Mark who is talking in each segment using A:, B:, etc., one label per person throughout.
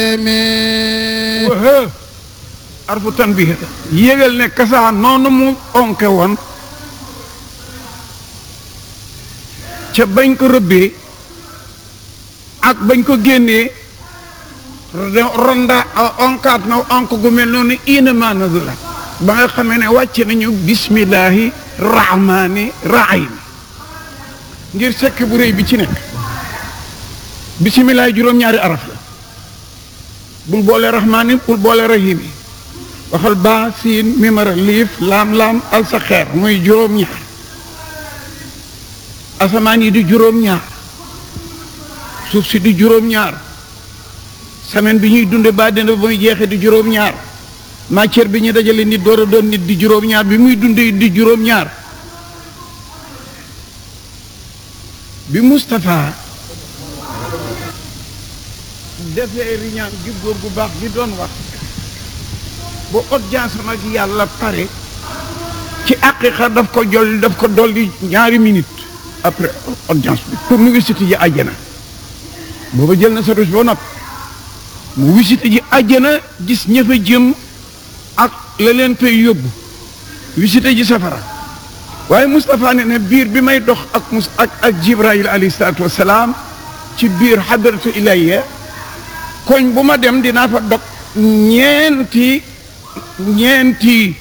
A: wahë arfu tanbiih yégal ne kasaa noonu mu onke woon ca bañ ko rëbbee ak bañ ko génnee ronda onkaat na onk gu mel noonu inama nazala ba nga xamee ne wàcce nañu bismillahi rahmani rahim ngir sekk bu réy bi ci nekk bisimilahi juróom-ñaari araf la bul boole rahmaani bul boole rahimi waxal baa siin mimara liif laam-laam al sa xeer muy juróom-ñaar asamaan yi di juróom-ñaar suuf si di juróom-ñaar semaine bi ñuy dunde ba dina ba muy jeexee di juróom-ñaar matière bi ñu dajale nit door a doon nit di juróom-ñaar bi muy dunde di juróom-ñaar bi Moustapha defee riñaan gi góor gu baax gi doon wax bu audience am ak yàlla pare ci àqiqa daf ko jol daf ko dolli ñaari minute après audience bi pour mu visite ji àjjana booba jël na sa rus ba nopp mu visite ji àjjana gis ña fa jëm ak la leen fay yóbbu visite ji safara waaye Moustapha ne ne biir bi may dox ak mus ak ak Jibrayil alayhi salaatu wasalaam ci biir hadratu ilayya koñ bu ma dem dinaa fa dog ñeenti ñeenti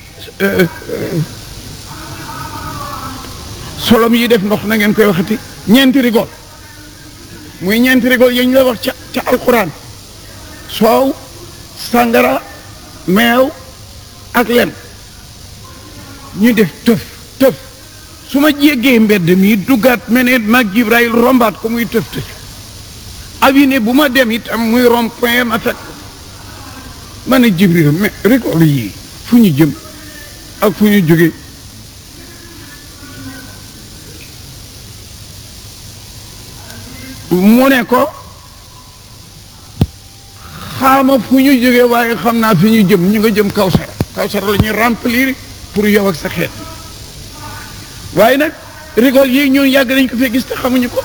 A: solom yi def ndox na ngeen koy waxati ñeenti rigol muy ñeenti rigol yañ la wax ca ca alquran soow sàngara meew ak lem ñu def tëf tëf su ma jéggee mbedd mi duggaat meneen mag Jibrayil rombaat ko muy tëf tëf aviné bu ma dem itam muy rond point ma fekk ma ne Jibril mais récolte yii fu ñu jëm ak fu ñu jóge mu ne ko xaama fu ñu jóge waaye xam naa fi ñu jëm ñu nga jëm Kawsara Kawsara la ñuy remplir pour yow ak sa xeet waaye nag récolte yii ñun yàgg nañ ko fee gis te xamuñu ko